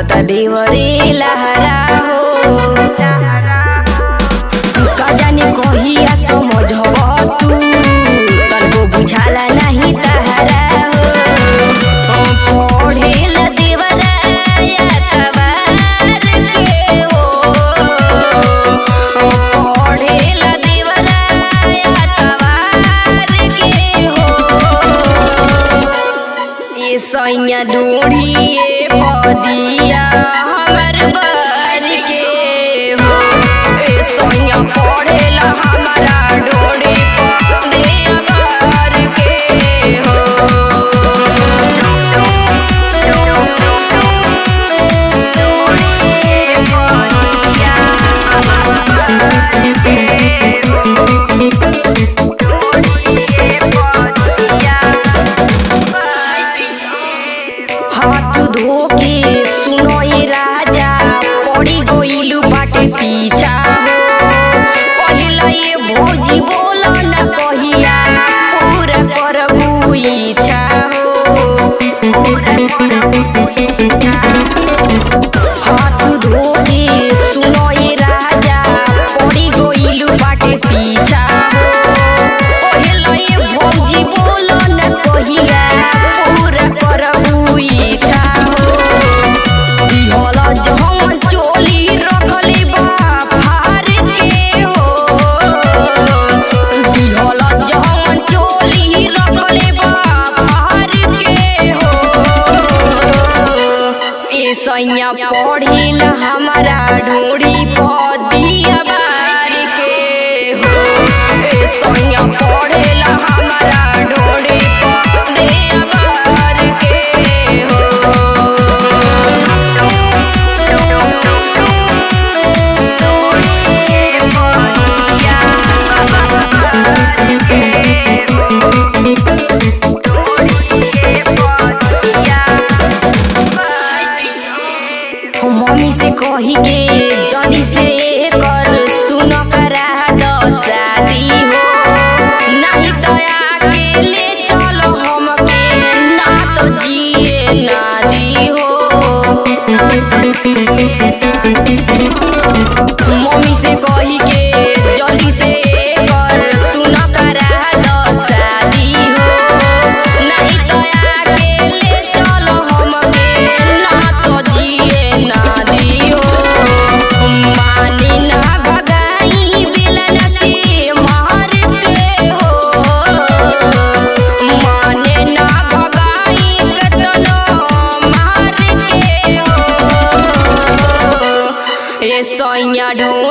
लागता देवरे लहरा हो का जाने कहिया समझब तू तनको बुझाला नहीं तहरा हो पढ़ेला देवरा या तबार के हो पढ़ेला देवरा या तबार के हो ये सैया ढूढ़िए पदिया हमर बर के हो ए सैया पढ़ेला हमारा ढोढ़ी पदिया बर के हो ढोढ़िए पदिया हमर बर के हो ढोढ़िए पदिया हाथ धोके सुनो ये राजा पड़ी गोइलू बाटे पीछा हो पहिला ये भोजी बोला न कहिया पूरा करबू इच्छा हो हाथ धोके सुनो ये राजा पड़ी गोइलू बाटे पीछा हो पहिला ये भोजी बोला न कहिया पूरा करबू इच्छा हो दिहला जहन चोली रखली बा फार के हो दिहला जहन चोली रखली बा फार के हो ए सैया पढ़िल हमारा ढूढ़ी पदिया बार के हो ए सैया पढ़िल हमारा ढूढ़ी पदिया बार के हो मम्मी से कही के जल्दी से कर सुन करा दो शादी हो नहीं तो आके ले चलो हमके ना तो जिए ना दी हो मम्मी से कही के जल्दी से कर सुन करा दो शादी हो नहीं तो आके ले चलो हमके ना तो जिए ना दियो माने ना भगाई बिलन से मार के हो माने ना भगाई कतनो मार के हो ए सैया ढूंढ